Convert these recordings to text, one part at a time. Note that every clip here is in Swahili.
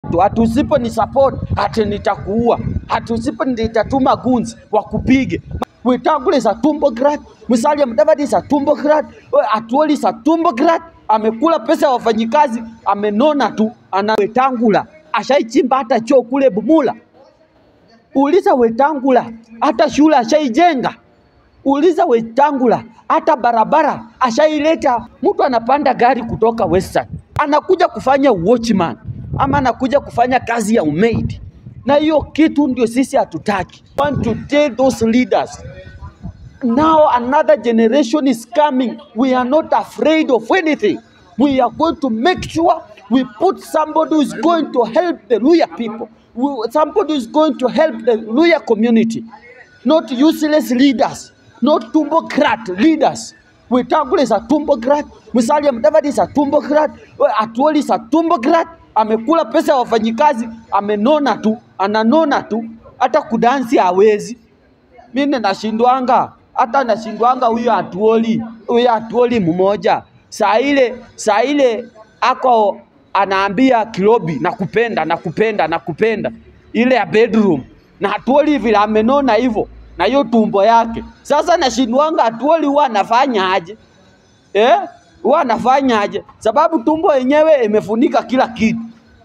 tu, ati usipo ni support ati nitakuua, ati usipo nitatuma gunzi wakupige. Wetangula is a tumbograt, Musalia Mudavadi is a tumbograt, Atuoli is a tumbograt. Amekula pesa ya wafanyikazi, amenona tu. Ana Wetangula ashaichimba hata choo kule Bumula. Uliza Wetangula hata shule ashaijenga. Uliza Wetangula hata barabara ashaileta. Mtu anapanda gari kutoka Western anakuja kufanya watchman ama anakuja kufanya kazi ya umaid, na hiyo kitu ndio sisi hatutaki. Want to tell those leaders now another generation is coming. We are not afraid of anything. We are going to make sure we put somebody who is going to help the Luya people, We- somebody who is going to help the Luya community, not useless leaders, not tumbocrat leaders. Wetangula is a tumbocrat, Musalia Mudavadi is a tumbocrat, Atuoli is a tumbocrat. Amekula pesa ya wafanyikazi, amenona tu, ananona tu, hata kudansi hawezi mimi nashindwanga hata nashindwanga huyo atuoli huyo atuoli mmoja saa ile saa ile ako anaambia Kilobi nakupenda nakupenda nakupenda ile ya bedroom na atuoli vile amenona hivyo na hiyo tumbo yake sasa nashindwanga atuoli huwa anafanya aje eh huwa anafanya aje sababu tumbo yenyewe imefunika kila kitu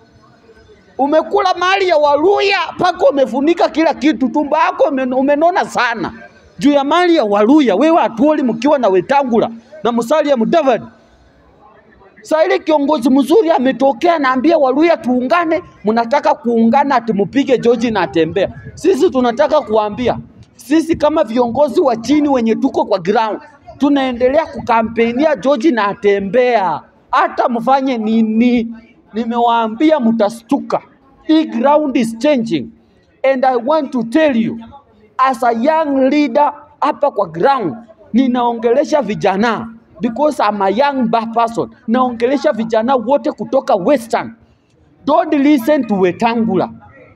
umekula mali ya Waluya mpaka umefunika kila kitu, tumbo yako umen- umenona sana juu ya mali ya Waluya. Wewe Atuoli mkiwa na Wetangula na Musalia Mudavadi. Saa ile kiongozi mzuri ametokea, naambia Waluya tuungane, mnataka kuungana ati mpige George na atembea. Sisi tunataka kuambia sisi kama viongozi wa chini wenye tuko kwa ground tunaendelea kukampenia George na atembea, hata mfanye nini. Nimewaambia mtastuka, hii ground is changing and I want to tell you as a young leader hapa kwa ground ninaongelesha vijana because I'm a young ba- person. Naongelesha vijana wote kutoka Western. Don't listen to Wetangula.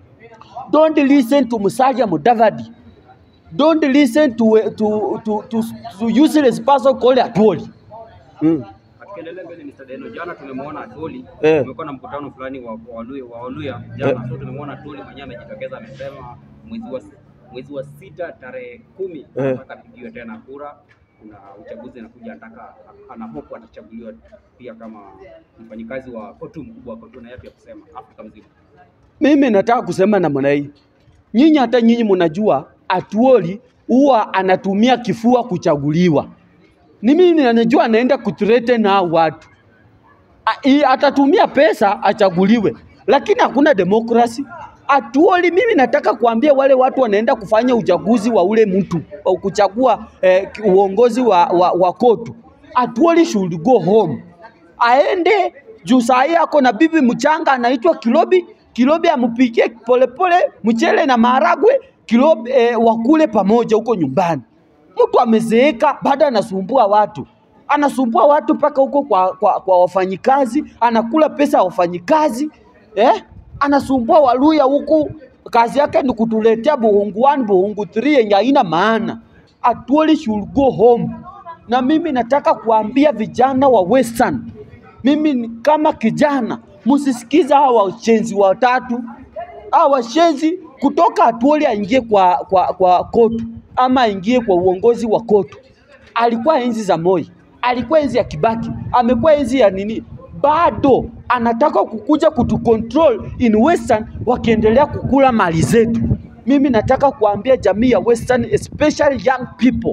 Don't listen to Musalia Mudavadi. Don't listen to, to, to, to, to useless person called Atuoli. Mm. Tukiendelea mbele Mr. Deno, jana tumemwona Atoli, Eh. tumekuwa na mkutano fulani wa wa Waluya wa Waluya jana, so tumemwona Atoli mwenyewe amejitokeza, amesema mwezi wa mwezi wa sita tarehe kumi Eh. anataka apigiwe tena kura. Kuna uchaguzi anakuja, anataka ana hope atachaguliwa pia kama mfanyikazi wa kotu mkubwa wa kotu, na yapi ya kusema Afrika mzima. Mimi nataka kusema namna hii, nyinyi hata nyinyi mnajua Atuoli huwa anatumia kifua kuchaguliwa. Ni mimi najua anaenda kuthreaten na hao watu A- i- atatumia pesa achaguliwe, lakini hakuna demokrasi. Atuoli, mimi nataka kuambia wale watu wanaenda kufanya uchaguzi wa ule mtu wa kuchagua eh, ki- uongozi wa, wa, wa kotu. Atuoli should go home, aende juu saa hii ako na bibi mchanga anaitwa Kilobi. Kilobi ampikie polepole mchele na maharagwe, Kilobi eh, wakule pamoja huko nyumbani. Mtu amezeeka bado anasumbua watu, anasumbua watu mpaka huko kwa, kwa, kwa wafanyikazi, anakula pesa ya wafanyikazi eh? Anasumbua Waluya huku, kazi yake ni kutuletea buhungu 1 buhungu 3 yenye haina maana. Atuoli should go home. Na mimi nataka kuambia vijana wa Western, mimi ni kama kijana, msisikiza hawa washenzi watatu hawa washenzi kutoka Atuoli aingie kwa, kwa, kwa kotu ama aingie kwa uongozi wa kotu. Alikuwa enzi za Moi, alikuwa enzi ya Kibaki, amekuwa enzi ya nini, bado anataka kukuja kutucontrol in Western, wakiendelea kukula mali zetu. Mimi nataka kuambia jamii ya Western, especially young people,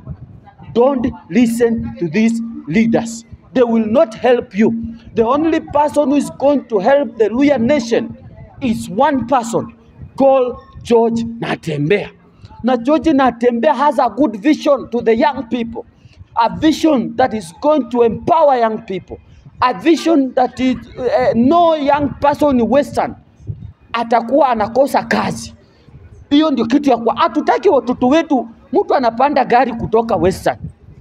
don't listen to these leaders. They will not help you. The only person who is going to help the Luya nation is one person called George Natembea. Now, George Natembea has a good vision to the young people, a vision that is going to empower young people, a vision that is uh, no young person in Western atakuwa anakosa kazi. Hiyo ndio kitu ya kwa. Hatutaki watoto wetu, mtu anapanda gari kutoka Western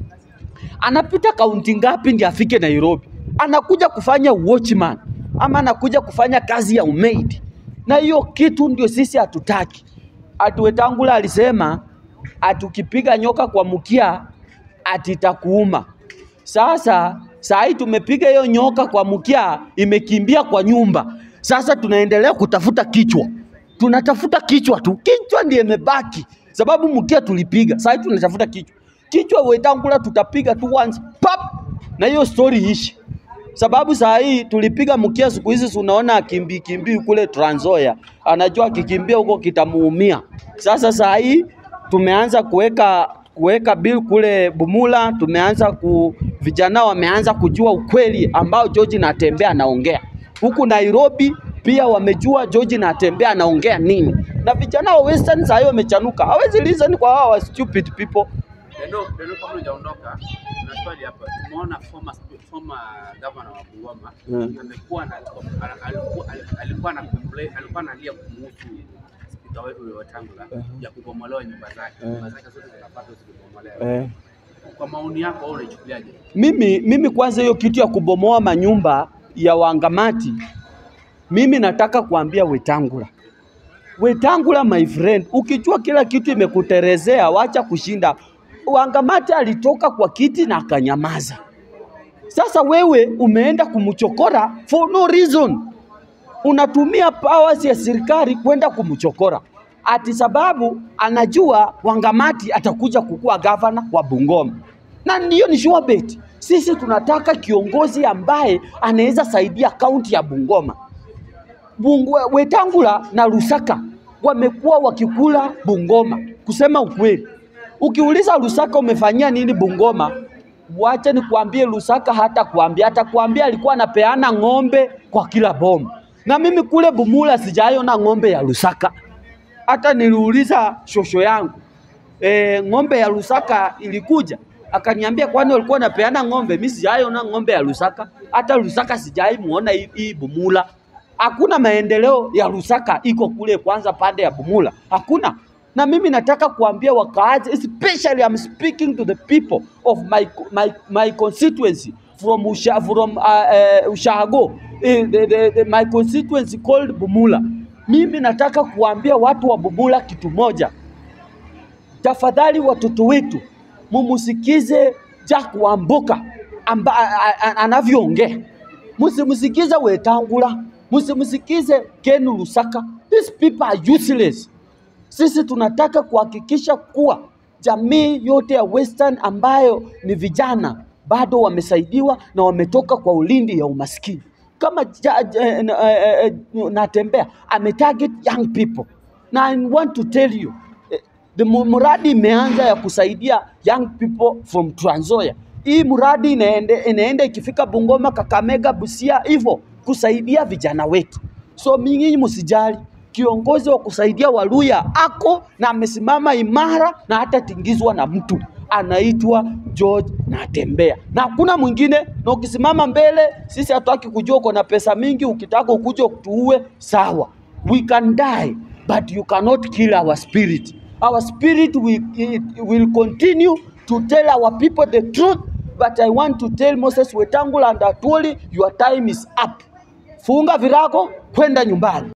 anapita kaunti ngapi ndio afike Nairobi? Anakuja kufanya watchman ama anakuja kufanya kazi ya umaid, na hiyo kitu ndio sisi hatutaki. Ati Wetangula alisema ati ukipiga nyoka kwa mkia ati itakuuma. Sasa saa hii tumepiga hiyo nyoka kwa mkia, imekimbia kwa nyumba Sasa tunaendelea kutafuta kichwa, tunatafuta kichwa tu, kichwa ndiye imebaki, sababu mkia tulipiga. Sasa tunatafuta kichwa, kichwa Wetangula tutapiga tu once pap, na hiyo story ishi sababu saa hii tulipiga mkia, siku hizi si unaona akimbii kimbii kule Trans Nzoia, anajua akikimbia huko kitamuumia. Sasa saa hii tumeanza kuweka kuweka bill kule Bumula, tumeanza ku vijana wameanza kujua ukweli ambao George Natembeya anaongea huku Nairobi pia wamejua George Natembeya anaongea nini, na vijana wa Western saa hii wamechanuka, hawezi listen kwa hawa stupid people. Deno, Deno, kabla hujaondoka, na swali hapa. Tumeona former former governor wa Bungoma Mm. amekuwa na alikuwa alikuwa na complain alikuwa analia kumuhusu spika wetu Wetangula ya kubomolewa nyumba zake. Nyumba zake zote zinapata zikibomolewa. Kwa maoni yako wewe unaichukuliaje? Mimi, mimi kwanza hiyo kitu ya kubomoa manyumba ya wangamati, mimi nataka kuambia Wetangula, Wetangula my friend, ukijua kila kitu imekuterezea, wacha kushinda. Wangamati alitoka kwa kiti na akanyamaza. Sasa wewe umeenda kumchokora for no reason, unatumia powers ya serikali kwenda kumchokora ati sababu anajua Wangamati atakuja kukuwa gavana wa Bungoma, na ndiyo ni sure bet. Sisi tunataka kiongozi ambaye anaweza saidia kaunti ya Bungoma. Bungu, Wetangula na Lusaka wamekuwa wakikula Bungoma. Kusema ukweli, ukiuliza Lusaka umefanyia nini Bungoma, wacha nikwambie, Lusaka hata kuambia hata kuambia alikuwa anapeana ng'ombe kwa kila bomu, na mimi kule Bumula sijaiona ng'ombe ya Lusaka. Hata niliuliza shosho yangu e, ng'ombe ya Lusaka ilikuja akaniambia, kwani walikuwa napeana ng'ombe? Mimi sijaiona ng'ombe ya Lusaka, hata Lusaka sijai muona hii hii Bumula. Hakuna maendeleo ya Lusaka iko kule kwanza pande ya Bumula, hakuna. Na mimi nataka kuambia wakaazi, especially I'm speaking to the people of my, my, my constituency from, Usha, from uh, uh, Ushago eh, the, the, the, my constituency called Bumula. Mimi nataka kuambia watu wa Bumula kitu moja, tafadhali watoto wetu mumusikize Jack Wambuka amba, a- a- anavyoongea, msimsikize Wetangula, msimsikize Ken Lusaka. These people are useless. Sisi tunataka kuhakikisha kuwa jamii yote ya Western ambayo ni vijana bado wamesaidiwa na wametoka kwa ulindi ya umaskini. Kama ja, ja, eh, eh, eh, Natembeya ametarget young people, na I want to tell you eh, the mu- mradi imeanza ya kusaidia young people from Trans Nzoia. Hii mradi inaende, inaenda ikifika Bungoma, Kakamega, Busia hivyo kusaidia vijana wetu. So nyinyi msijali, kiongozi wa kusaidia Waluya ako na amesimama imara na hata tingizwa na mtu anaitwa George Natembeya, na hakuna mwingine. Na ukisimama mbele, sisi hatutaki kujua uko na pesa mingi. Ukitaka ukuje kutuue, sawa, we can die but you cannot kill our spirit. Our spirit will, it will continue to tell our people the truth. But I want to tell Moses Wetangula and Atwoli, your time is up. Funga virago, kwenda nyumbani.